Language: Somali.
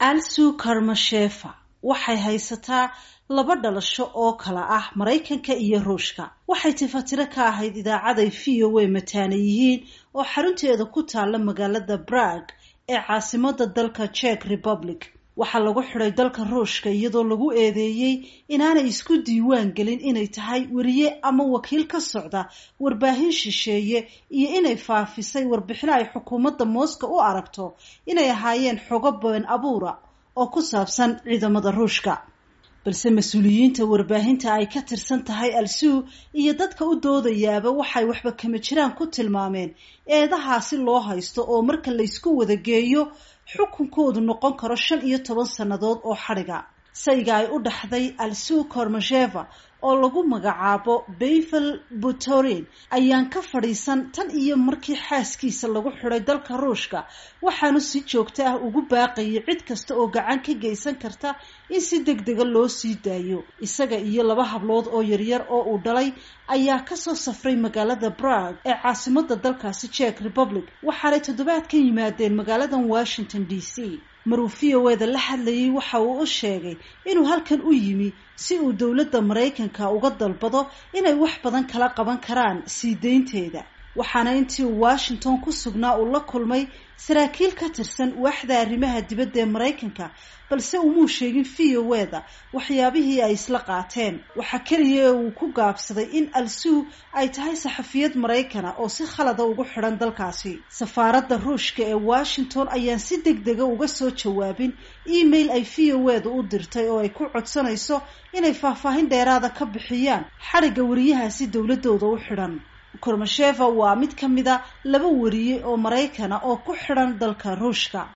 alsu karmashefa waxay haysataa laba dhalasho oo kala ah maraykanka iyo ruushka waxay tifatiro ka ahayd idaacaday v o a mataana yihiin oo xarunteeda ku taalla magaalada brag ee caasimada dalka czech republic waxaa lagu xidhay dalka ruushka iyadoo lagu eedeeyey inaanay isku diiwaan gelin inay tahay weriye ama wakiil ka socda warbaahin shisheeye iyo inay faafisay warbixino ay xukuumadda moscow u aragto inay ahaayeen xogo been abuura oo ku saabsan ciidamada ruushka balse mas-uuliyiinta warbaahinta ay ka tirsan tahay al-suu iyo dadka u doodayaaba waxay waxba kama jiraan ku tilmaameen eedahaasi loo haysto oo marka laysku wada geeyo xukunkoodu noqon karo shan iyo toban sannadood oo xadhiga sayga ay u dhaxday al-suu kormasheva oo lagu magacaabo bayvel butorin ayaan ka fadhiisan tan iyo markii xaaskiisa lagu xidhay dalka ruushka waxaanu si joogto ah ugu baaqayay cid kasta oo gacan ka geysan karta in si deg dega loo sii daayo isaga iyo laba hablood oo yaryar oo uu dhalay ayaa kasoo safray magaalada brag ee caasimada dalkaasi czech republic waxaanay toddobaad ka yimaadeen magaaladan washington d c maruu v o eda la hadlayay waxa uu u sheegay inuu halkan u yimi si uu dowladda maraykanka uga dalbado inay wax badan kala qaban karaan sii deynteeda waxaana intii uu washington ku sugnaa uu la kulmay saraakiil ka tirsan waaxda arrimaha dibadda ee maraykanka balse umuu sheegin v o eda waxyaabihii ay isla qaateen waxaa keliya ee uu ku gaabsaday in al-suu ay tahay saxafiyad maraykana oo si khalada ugu xidhan dalkaasi safaaradda ruushka ee washington ayaan si deg dega uga soo jawaabin email ay v o eda u dirtay oo ay ku codsanayso inay faahfaahin dheeraada ka bixiyaan xadhigga wariyahaasi dowladooda u xidhan kormasheva waa mid ka mida laba wariye oo maraykana oo ku xidhan dalka ruushka